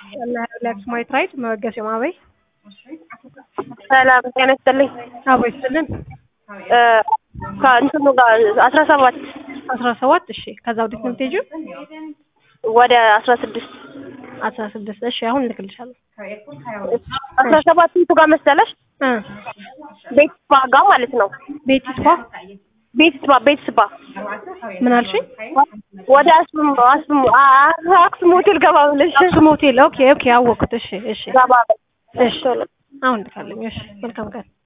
ሪላክስ ማየት ራይት መወገስ የማበይ ሰላም ጤና ይስጥልኝ። አቦ ይስጥልን። ከእንትኑ ጋር አስራ ሰባት አስራ ሰባት እሺ። ከዛ ወዴት ነው የምትሄጂው? ወደ አስራ ስድስት አስራ ስድስት እሺ። አሁን እልክልሻለሁ። አስራ ሰባት እንቱ ጋር መሰለሽ እ ቤት ስፓ ጋር ማለት ነው። ቤት ስፓ ቤት ስፓ ቤት ስፓ ምን አልሽኝ? ወደ አስም አስም አክሱም ሆቴል ገባ ብለሽ አክሱም ሆቴል ኦኬ ኦኬ አወኩት። እሺ እሺ ገባ ብለሽ እሺ አሁን ልካለኝ። እሺ መልካም ቀን